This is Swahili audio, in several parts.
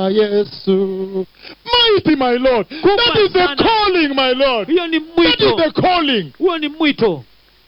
Yesu. Mighty, my Lord. Kubwa That is the sana. calling, my Lord. hiyo ni That is mwito the calling. huo ni mwito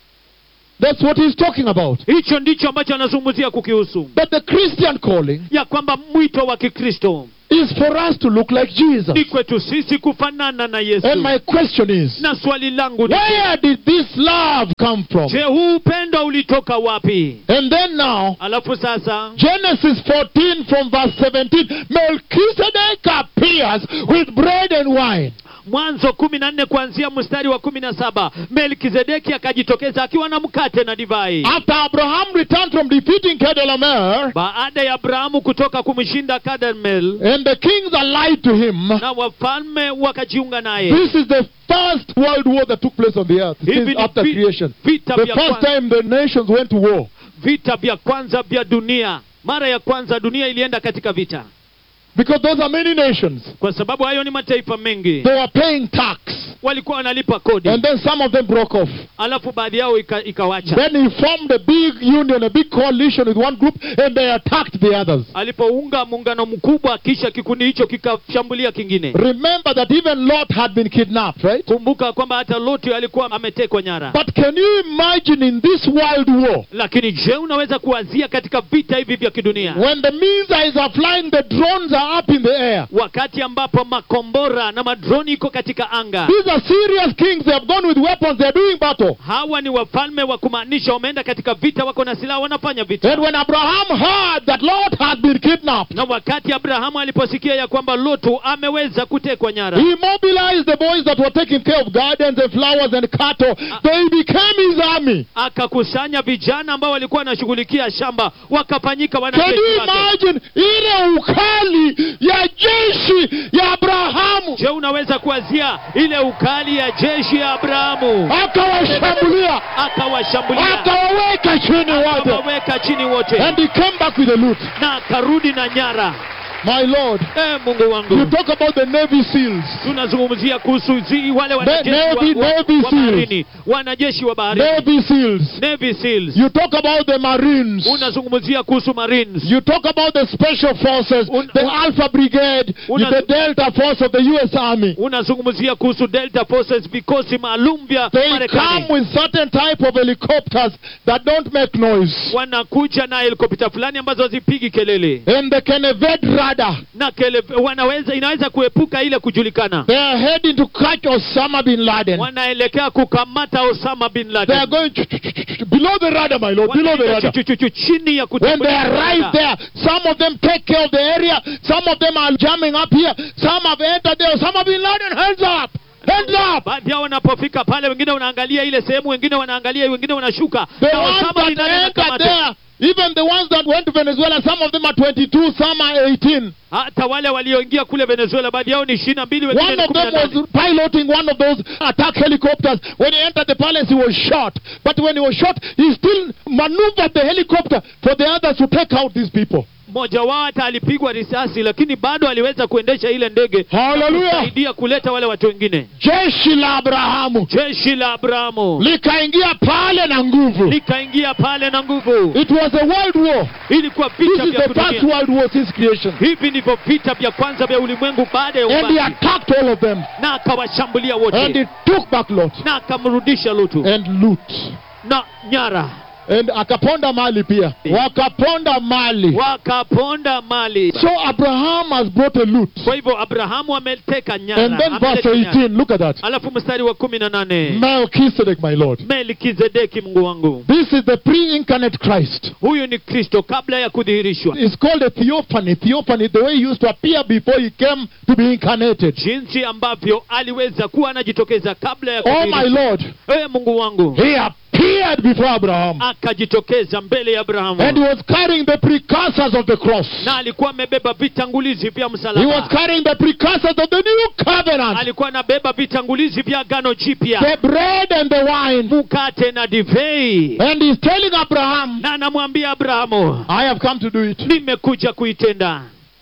That's what he's talking about. hicho ndicho ambacho anazungumzia kukihusu But the Christian calling ya kwamba mwito wa kikristo is for us to look like Jesus. ni kwetu sisi kufanana na yesu And my question is, na swali langu ni where did this love come from? je huu upendo ulitoka wapi And then now, alafu sasa Genesis 14 from verse 17, Melchizedek appears with bread and wine. mwanzo kumi na nne kuanzia mstari wa kumi na saba melkizedeki akajitokeza akiwa na mkate na divai After Abraham returned from defeating Kedalamer, baada ya abrahamu kutoka kumshinda kadmel and the kings allied to him, na wafalme wakajiunga naye this is the first world war that took place on the earth Hivi since ni after vi- creation. vita The vya first kwanza, time the nations went to war. vita vya kwanza vya dunia mara ya kwanza dunia ilienda katika vita Because those are many nations. kwa sababu hayo ni mataifa mengi They were paying tax. walikuwa wanalipa kodi And then some of them broke off. alafu baadhi yao ika, ikawacha Then he formed a big union, a big coalition with one group, and they attacked the others. alipounga muungano mkubwa kisha kikundi hicho kikashambulia kingine Remember that even Lot had been kidnapped, right? kumbuka kwamba hata loti alikuwa ametekwa nyara But can you imagine in this world war, lakini je unaweza kuwazia katika vita hivi vya kidunia when the missiles are flying, the drones are up in the air? wakati ambapo makombora na madroni iko katika anga These are serious kings. They have gone with weapons. They are doing battle. hawa ni wafalme wa kumaanisha wameenda katika vita wako na silaha wanafanya vita And when Abraham heard that Lot had been kidnapped, na wakati abrahamu aliposikia ya kwamba lotu ameweza kutekwa nyara he mobilized the boys that were taking care of gardens and flowers and cattle. They became his army. akakusanya vijana ambao walikuwa wanashughulikia shamba wakafanyika Can wanajeshi you wake imagine ile ukali ya jeshi ya Abrahamu je unaweza kuwazia ile ukali ya jeshi ya abrahamu akawashambulia akawashambulia akawaweka chini wote akawaweka chini wote and he came back with a loot na akarudi na nyara my lord e mungu you wangu talk about the navy seals tunazungumzia kuhusu zi, wale wanajeshi Navy- wa, wa, Navy wa Seals. baharini wanajeshi wa baharini navy seals Navy Seals. you talk about the marines unazungumzia kuhusu marines you talk about the special forces Un- the un- alpha brigade Una- the delta force of the us army unazungumzia kuhusu delta forces vikosi maalum vya they come marekani with certain type of helicopters that don't make noise wanakuja na helikopta fulani ambazo hazipigi kelele and they can evade radar na kele, wanaweza inaweza kuepuka ile kujulikana They are heading to catch Osama bin Laden. wanaelekea kukamata osama bin They are laden going below the radar, my lord, below the Wanaenda radar. chu- chu- chu- chini ya When they kutambulisha arrive radar. there, some of them take care of the area, some of them are jamming up here, some have entered there. Osama bin Laden, hands up! Hands up! baadhi yao wanapofika pale wengine wanaangalia ile sehemu wengine wanaangalia wengine wanashuka The na ones Osama bin that Laden entered akamatwa. there, even the ones that went to Venezuela, some of them are 22, some are 18. hata wale walioingia kule venezuela baadhi yao ni ishirini na mbili wengine One ni of kumi na them nane was piloting one of those attack helicopters. When he entered the palace, he was shot. But when he was shot, he still maneuvered the helicopter for the others to take out these people. mmoja wao hata alipigwa risasi lakini bado aliweza kuendesha ile ndege Hallelujah. kusaidia kuleta wale watu wengine Jeshi la Abrahamu jeshi la abrahamu likaingia pale na nguvu. likaingia pale na nguvu It was a world war. ilikuwa This vita is vya the first kudunia world war since creation. hivi ndivyo vita vya kwanza vya ulimwengu baada ya And he uumbaji attacked all of them. na akawashambulia And wote he took back Lot na akamrudisha lutu and loot. na nyara And akaponda mali pia. Wakaponda mali. wakaponda mali So Abraham has brought a loot. kwa hivyo abrahamu ameteka nyara And then verse ameleta nyara. 18, look at that. alafu mstari wa kumi na nane Melchizedek, my Lord. melkizedeki mungu wangu This is the pre-incarnate Christ. huyu ni kristo kabla ya kudhihirishwa It's called a theophany. Theophany, the way he used to appear before he came to be incarnated. jinsi ambavyo aliweza kuwa anajitokeza kabla ya Oh my kudhihirishwa. Lord. Ee mungu wangu He appeared before Abraham. akajitokeza mbele ya And abrahamu he was carrying the precursors of the cross. na alikuwa amebeba vitangulizi vya He was msalaba carrying the precursors of the new covenant. alikuwa anabeba vitangulizi vya agano jipya The bread and the wine. mukate na divei And he's telling Abraham, na anamwambia abrahamu I have come to do it. nimekuja kuitenda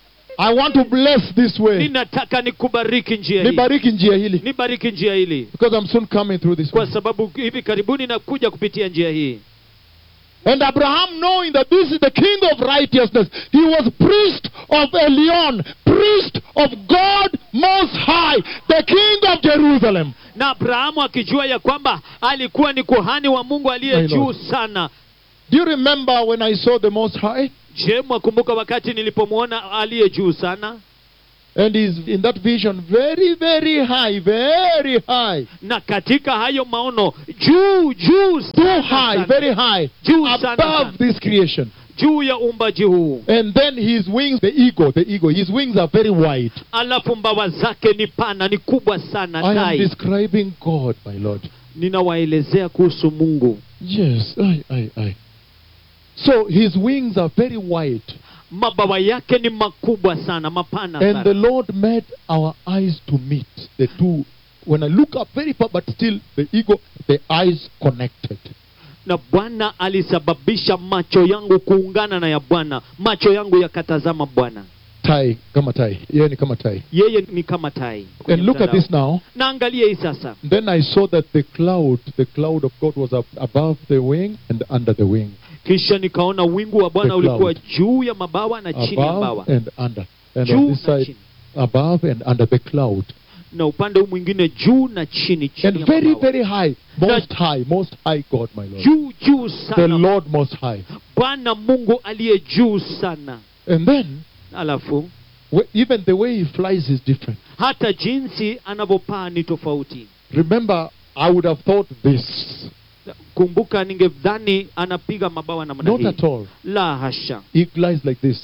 I want to bless this way. ninataka nikubariki njia hii Nibariki njia hili. nibariki njia hili Because I'm soon coming through this way. kwa sababu hivi karibuni nakuja kupitia njia hii And Abraham, knowing that this is the king of righteousness, he was priest of Elion, priest of God Most High, the king of Jerusalem. na abrahamu akijua ya kwamba alikuwa ni kuhani wa mungu aliye My juu Lord. sana Do you remember when I saw the Most High? je mwakumbuka wakati nilipomwona aliye juu sana And he's in that vision very, very high, very high. na katika hayo maono juu juu Too sana high, sana. very high. Juu sana sana. Above this creation. juu ya uumbaji huu And then his wings, the eagle, the eagle, his wings are very wide. alafu mbawa zake ni pana ni kubwa sana I am tai describing God, my Lord. ninawaelezea kuhusu mungu Yes, I, I, I. So his wings are very wide. mabawa yake ni makubwa sana mapana And the sana Lord made our eyes to meet the two. When I look up very far, but still the eagle, the eyes connected. na bwana alisababisha macho yangu kuungana na ya bwana macho yangu yakatazama bwana Tai, kama tai. Yeah, ni kama tai. yeye ni kama tai kwenye And look at mtandao. this now. na angalia hii sasa Then I saw that the cloud, the cloud of God was up above the wing and under the wing. kisha nikaona wingu wa bwana The ulikuwa cloud. juu ya mabawa na chini ya Above mabawa and under. And juu on this na side, chini above and under the cloud. na upande huu mwingine juu na chini chini And ya very, mabawa. very high. Most high, most high God, my Lord. juu juu The sana Lord most high. bwana mungu aliye juu sana And then, alafu wh- even the way he flies is different. hata jinsi anavyopaa ni tofauti Remember, I would have thought this. kumbuka ningedhani anapiga mabawa namna Not hii at all. la hasha He glides like this.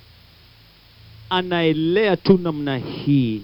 anaelea tu namna hii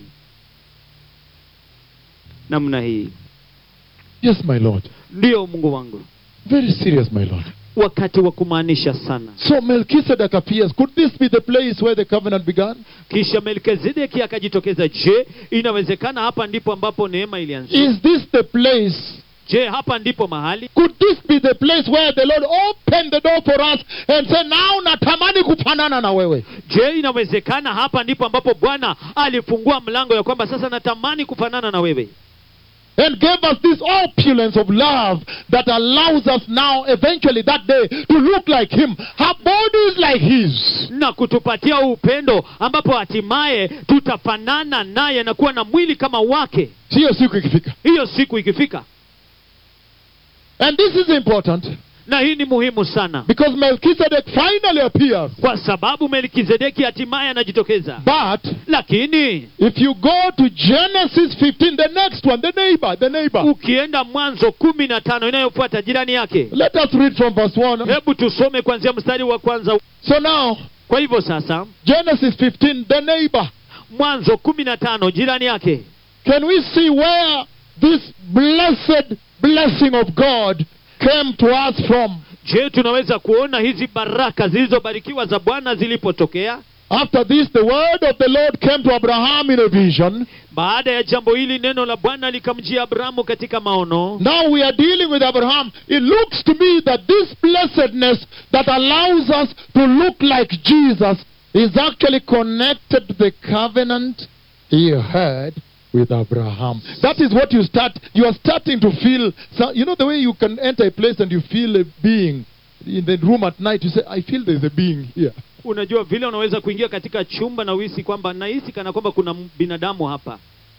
namna hii Yes, my Lord. ndiyo mungu wangu Very serious, my Lord. wakati wa kumaanisha sana So Melchizedek appears. Could this be the place where the covenant began? kisha melkizedeki akajitokeza je inawezekana hapa ndipo ambapo neema ilianzia Is this the place? je hapa ndipo mahali Could this be the place where the Lord opened the door for us and said, now natamani kufanana na wewe? je inawezekana hapa ndipo ambapo bwana alifungua mlango ya kwamba sasa natamani kufanana na wewe And gave us this opulence of love that allows us now, eventually that day, to look like Him. Our body is like His. na kutupatia upendo ambapo hatimaye tutafanana naye na kuwa na mwili kama wake Sio siku ikifika. hiyo siku ikifika And this is important na hii ni muhimu sana because Melchizedek finally appears. kwa sababu melkizedeki hatimaye anajitokeza But lakini if you go to Genesis 15, the next one, the neighbor, the neighbor. ukienda mwanzo kumi na tano inayofuata jirani yake Let us read from verse 1. hebu tusome kuanzia mstari wa kwanza So now, kwa hivyo sasa Genesis 15, the neighbor. mwanzo kumi na tano jirani yake Can we see where this blessed blessing of God came to us from? je tunaweza kuona hizi baraka zilizobarikiwa za bwana zilipotokea After this, the word of the Lord came to Abraham in a vision. baada ya jambo hili neno la bwana likamjia abrahamu katika maono Now we are dealing with Abraham. It looks to me that this blessedness that allows us to look like Jesus is actually connected to the covenant he had with Abraham. That is what you start. You are starting to feel. So, you know the way you can enter a place and you feel a being in the room at night. You say, "I feel there's a being here." unajua vile unaweza kuingia katika chumba na uhisi kwamba nahisi kana kwamba kuna binadamu hapa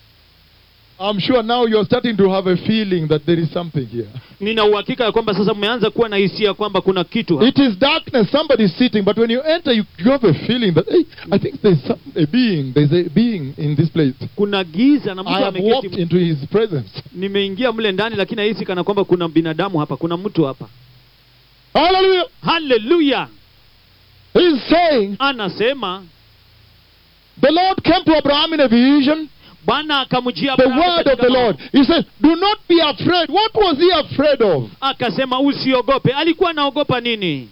I'm sure now you are starting to have a feeling that there is something here. nina uhakika ya kwamba sasa mmeanza kuwa na hisia kwamba kuna kitu hapa. It is darkness. Somebody is sitting, but when you enter, you, you have a feeling that hey, I think there's some, a being. There's a being in this place. kuna giza na I mtu have walked ameketi into His presence. nimeingia mle ndani lakini nahisi kana kwamba kuna binadamu hapa kuna mtu hapa Hallelujah! haleluya He's saying anasema the Lord came to Abraham in a vision. bwana akamjia The Abrahamu word of katika the Lord. maono. He says, "Do not be afraid." What was he afraid of? akasema usiogope alikuwa anaogopa nini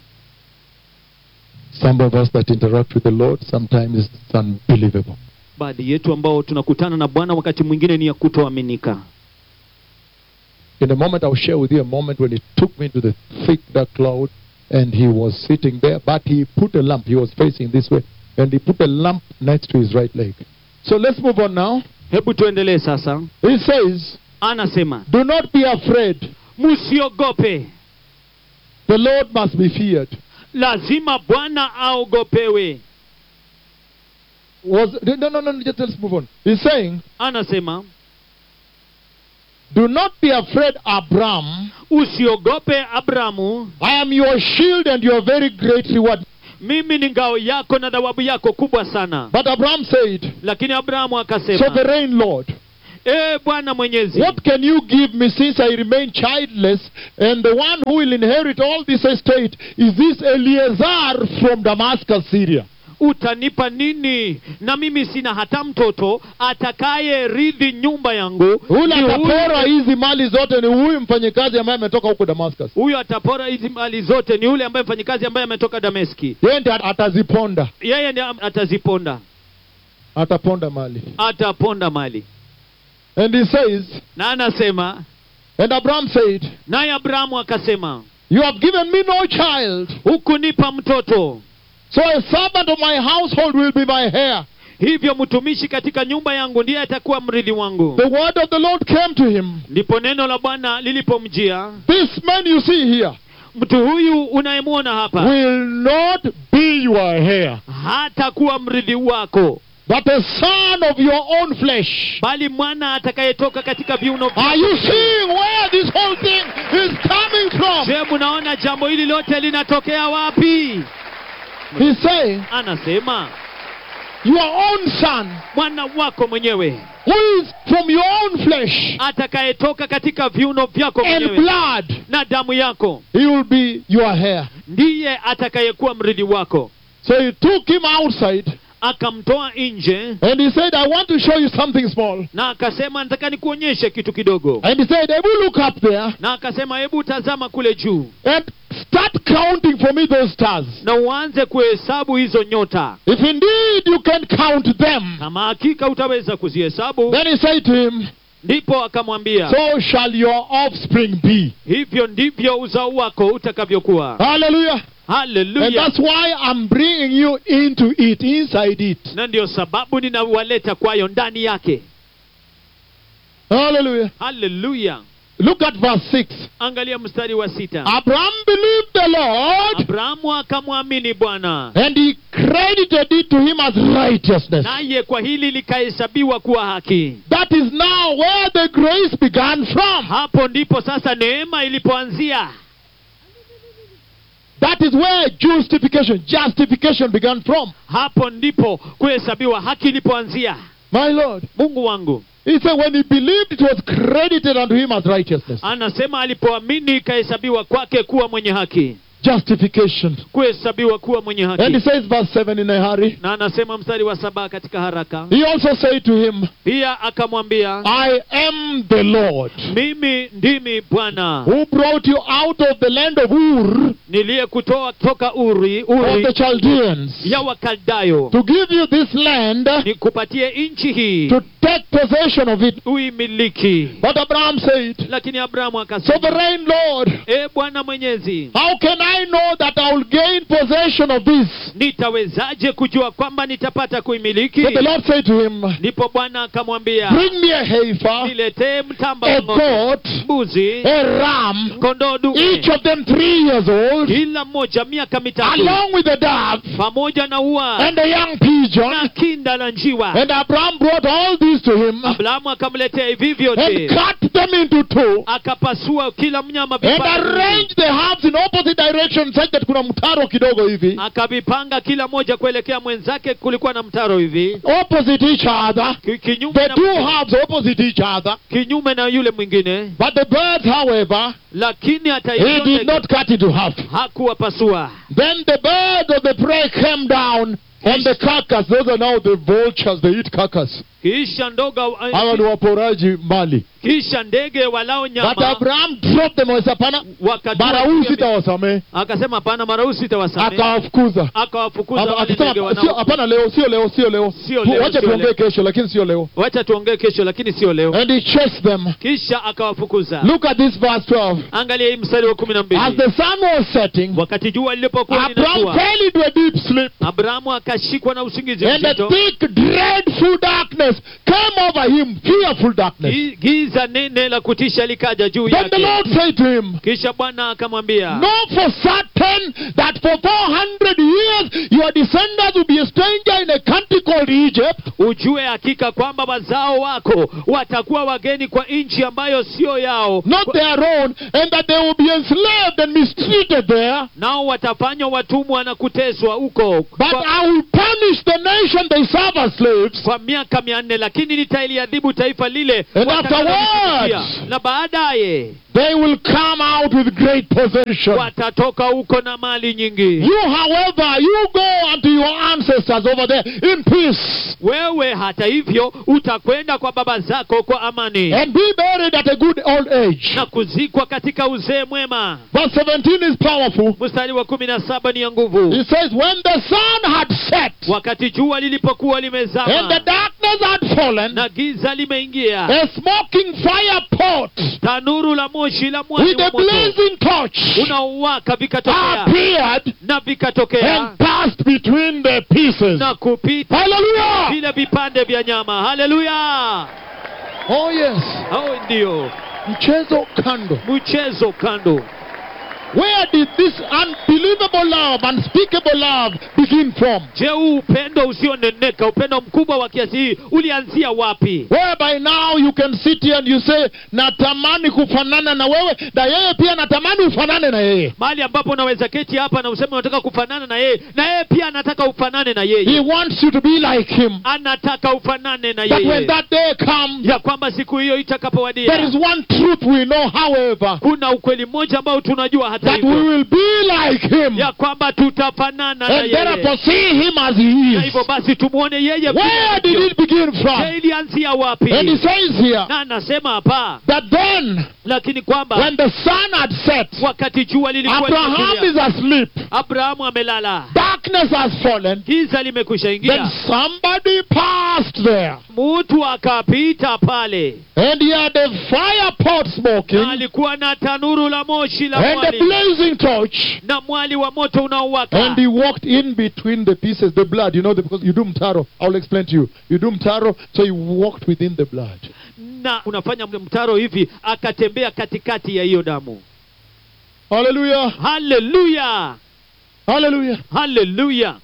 Some of us that interact with the Lord sometimes it's unbelievable. baadhi yetu ambao tunakutana na bwana wakati mwingine ni ya kutoaminika In a moment, I'll share with you a moment when He took me to the thick dark cloud, and He was sitting there, but He put a lamp. He was facing this way, and He put a lamp next to His right leg. So let's move on now. hebu tuendelee sasa He says, anasema "Do not be afraid." msiogope The Lord must be feared. lazima bwana aogopewe Was no no no just let's move on. He's saying, anasema Do not be afraid, Abram. usiogope abramu I am your shield and your very great reward. mimi ni ngao yako na thawabu yako kubwa sana But Abram said, lakini abrahamu akasema Sovereign Lord, ee bwana mwenyezi what can you give me since I remain childless? And the one who will inherit all this estate is this Eleazar from Damascus, Syria. utanipa nini na mimi sina hata mtoto atakaye ridhi nyumba yangu Ule Ni huyu- atapora hizi mali zote ni huyu mfanyikazi ambaye ametoka huko Damascus. huyo atapora hizi mali zote ni yule ambaye mfanyikazi ambaye ametoka dameski Yeye ndiye ataziponda, yeye ndiye ataziponda ataponda mali. ataponda mali And he says, na anasema and Abram said, naye abrahamu akasema You have given me no child, hukunipa mtoto so a servant of my household will be my heir. hivyo mtumishi katika nyumba yangu ndiye atakuwa mrithi wangu The word of the Lord came to him. ndipo neno la bwana lilipomjia This man you see here mtu huyu unayemwona hapa will not be your heir, hatakuwa mrithi wako but a son of your own flesh. bali mwana atakayetoka katika viuno Are you seeing where this whole thing is coming from? je mnaona jambo hili lote linatokea wapi He's saying, anasema Your own son, mwana wako mwenyewe who is from your own flesh atakayetoka katika viuno vyako and mwenyewe blood, na damu yako he will be your heir. ndiye atakayekuwa mrithi wako So he took him outside akamtoa nje and he said, I want to show you something small. na akasema nataka nikuonyeshe kitu kidogo And he said, Ebu, look up there na akasema hebu tazama kule juu and start counting for me those stars. na uanze kuhesabu hizo nyota If indeed you can count them. kama hakika utaweza kuzihesabu Then he said to him, ndipo akamwambia So shall your offspring be. hivyo ndivyo uzao wako utakavyokuwa Hallelujah. And haleluya that's why I'm bringing you into it, inside it. na ndio sababu ninawaleta kwayo ndani yake Hallelujah. haleluya Look at verse 6. angalia mstari wa sita Abraham believed the Lord abrahamu akamwamini bwana and he credited it to him as righteousness. naye kwa hili likahesabiwa kuwa haki That is now where the grace began from. hapo ndipo sasa neema ilipoanzia That is where justification, justification began from. hapo ndipo kuhesabiwa haki ilipoanzia My Lord. mungu wangu He said when he believed it was credited unto him as righteousness. anasema alipoamini ikahesabiwa kwake kuwa mwenye haki Justification. kuhesabiwa kuwa mwenye And he haki says verse 7 in a hurry. na anasema mstari wa saba katika haraka He also said to him, pia akamwambia I am the Lord mimi ndimi bwana who brought you out of the land of Ur niliyekutoa toka uri of the uri Chaldeans ya wakaldayo to give you this land nikupatie nchi hii to take possession of it. uimiliki But Abraham said, lakini abrahamu akasema Sovereign Lord, e bwana mwenyezi how can I know that I will gain possession of this? nitawezaje kujua kwamba nitapata kuimiliki So the Lord said to him, ndipo bwana akamwambia Bring me a heifer, niletee mtamba a wa ng'ombe, goat, mbuzi a ram, kondoo each dume of them three years old, kila mmoja miaka mitatu along with a dove pamoja na ua and a young na pigeon. kinda la njiwa And Abraham brought all these to him abrahamu akamletea hivi and vyote cut them into two akapasua kila mnyama and vipande arranged the halves in opposite directions such that kuna mtaro kidogo hivi akavipanga kila moja kuelekea mwenzake kulikuwa na mtaro hivi opposite each other. Ki- kinyume The na, two halves opposite each other. kinyume na yule mwingine But the birds, however, lakini hata he hivyo did not cut into half. hakuwapasua Then the birds of the prey came down on the carcass. Those are now the vultures. They eat carcass. kisha ndoga Hawa ni waporaji mali. kisha ndege walao But nyama Abraham dropped them. Hapana, wakatua mara huu juu ya mi- sitawasamehe. akasema hapana mara huu sitawasamehe Akawafukuza. akawafukuza Aka- wale Akisema ndege sio, wanao hapana, leo sio leo, sio leo. Sio leo, Wacha sio tuongee leo. kesho, lakini sio leo. wacha tuongee kesho lakini sio leo And he chased them. kisha akawafukuza Look at this verse 12. angalia hii mstari wa kumi na As mbili the sun was setting, wakati jua lilipokuwa Abraham linatua fell into a deep sleep. abrahamu akashikwa na usingizi And a mzito thick, dreadful darkness came over over him fearful darkness. Gi- giza nene la kutisha likaja juu Then the yake Lord said to him, kisha bwana akamwambia Know for certain that for 400 years your descendants will be a stranger in a country called Egypt, ujue hakika kwamba wazao wako watakuwa wageni kwa nchi ambayo sio yao not their own, and that they will be enslaved and mistreated there. nao watafanywa watumwa na kuteswa huko But kwa, I will punish the nation they serve as slaves. kwa miaka mia nne lakini nitailiadhibu taifa lile And watakalolitumikia. afterwards- na baadaye They will come out with great possession. watatoka huko na mali nyingi You, however, you go unto your ancestors over there in peace wewe hata hivyo utakwenda kwa baba zako kwa amani and be buried at a good old age. na kuzikwa katika uzee mwema Verse 17 is powerful. mstari wa kumi na saba ni ya nguvu It says, When the sun had set wakati jua lilipokuwa and the limezama darkness had fallen, na giza limeingia a smoking fire pot tanuru la moshi la mwali with wa a moto blazing torch unaowaka vikatokea appeared na vikatokea and passed between the pieces. na kupita Hallelujah! vile vipande vya nyama haleluya Oh, yes. hao ndio Mchezo kando. mchezo kando Where did this unbelievable love, unspeakable love begin from? je huu upendo usioneneka upendo mkubwa wa kiasi hii ulianzia wapi Whereby now you can sit here and you say, natamani kufanana na wewe, na yeye pia natamani ufanane na yeye. mahali ambapo unaweza keti hapa na useme unataka kufanana na yeye na yeye pia anataka ufanane na He yeye wants you to be like him. anataka ufanane na That when yeye that day comes, ya kwamba siku hiyo there itakapowadia is one truth we know, however, kuna ukweli mmoja ambao tunajua hata that we hivyo will be like him. ya kwamba tutafanana na And therefore yeye see him as he na is. hivyo basi tumwone yeye vile Where did alivyo. it begin Je, from? ilianzia wapi And he says here na anasema hapa that then, lakini kwamba when the sun had set, wakati jua lilikuwa Abraham limetulia, is asleep, abrahamu amelala darkness has fallen, giza limekwisha then ingia somebody passed there. mtu akapita pale And he had a fire pot na smoking alikuwa na tanuru la moshi la and a mwali blazing torch. na mwali wa moto unaowaka And he walked in between the pieces, the blood, you know, because you do mtaro. I'll explain to you. You do mtaro, so he walked within the blood. na unafanya mtaro hivi akatembea katikati ya hiyo damu Hallelujah. haleluya Hallelujah. haleluya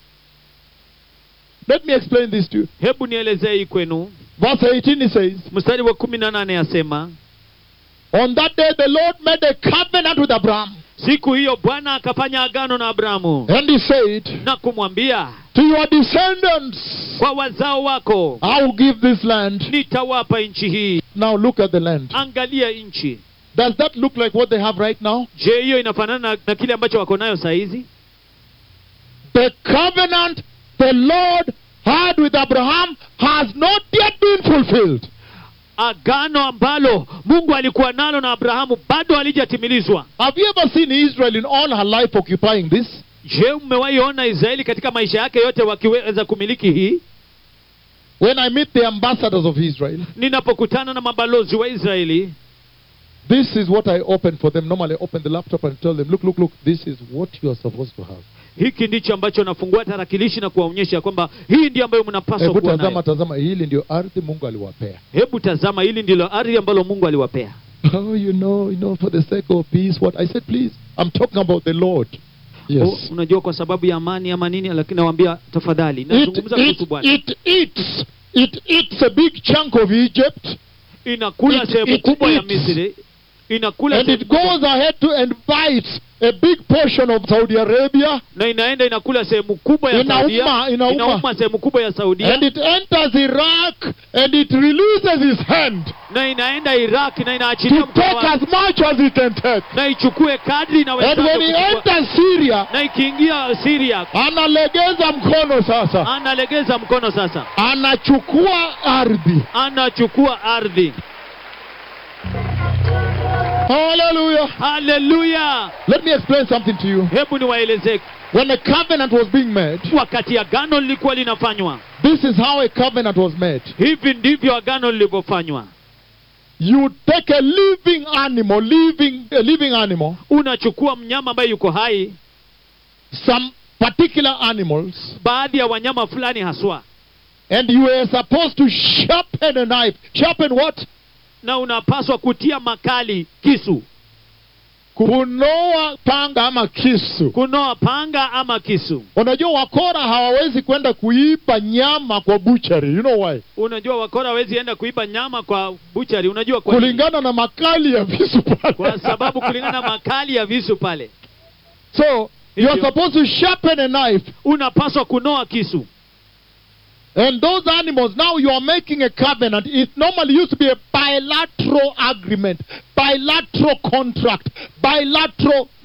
Let me explain this to you. hebu nielezee hii kwenu Verse 18 he says, mstari wa kumi na nane asema On that day the Lord made a covenant with Abraham. siku hiyo bwana akafanya agano na abrahamu And he said, na kumwambia To your descendants, kwa wazao wako I will give this land. nitawapa nchi hii Now look at the land. angalia nchi Does that look like what they have right now? je hiyo inafanana na, na kile ambacho wako nayo sahizi The covenant the Lord had with Abraham has not yet been fulfilled. agano ambalo mungu alikuwa nalo na abrahamu bado halijatimilizwa Have you ever seen Israel in all her life occupying this? je mmewahi ona israeli katika maisha yake yote wakiweza kumiliki hii When I meet the ambassadors of Israel, ninapokutana na mabalozi wa israeli this is what I open for them. Normally, I open the laptop and tell them, look, look, look, this is what you are supposed to have. hiki ndicho ambacho nafungua tarakilishi na kuwaonyesha kwamba hii ndio ambayo mnapaswa Hebu kuwa tazama, nayo tazama, hili ndio ardhi Mungu aliwapea. hebu tazama hili ndilo ardhi ambalo mungu aliwapea Oh, you know, you know, for the sake of peace, what I said, please, I'm talking about the Lord. O, Yes. unajua kwa sababu ya amani ama nini lakini nawambia tafadhali It, nazungumza kuhusu it, bwana it eats, it eats a big chunk of Egypt, inakula it- sehemu it kubwa ya eats. misri inakula and sehemu it kubwa- goes ahead to and bites a big portion of Saudi Arabia, na inaenda inakula sehemu kubwa ya Inauma, saudia inauma. inauma sehemu kubwa ya saudia and it enters Iraq, and it releases his hand na inaenda iraq na inaachilia to mkono take wake, as much as he can take. na ichukue kadri And inawezavyo when he kuchukua. enters Syria, na ikiingia siria analegeza mkono sasa, analegeza mkono sasa anachukua ardhi. anachukua ardhi Hallelujah. haleluya Let me explain something to you. hebu niwaelezee When a covenant was being made, wakati agano lilikuwa linafanywa this is how a covenant was made. hivi ndivyo agano lilivyofanywa You take a living animal, living a living animal, unachukua mnyama ambaye yuko hai some particular animals, baadhi ya wanyama fulani haswa And you are supposed to sharpen a knife. Sharpen what? na unapaswa kutia makali kisu Kunoa panga ama kisu. kunoa panga ama kisu Unajua wakora hawawezi kwenda kuiba nyama kwa butchery. You know why? unajua wakora hawezi enda kuiba nyama kwa buchari unajua kwa nini? Kulingana na makali ya visu pale. kwa sababu kulingana na makali ya visu pale So you are Hivyo. supposed to sharpen a knife. unapaswa kunoa kisu And those animals, now you are making a covenant. It normally used to be a bilateral agreement, bilateral contract, bilateral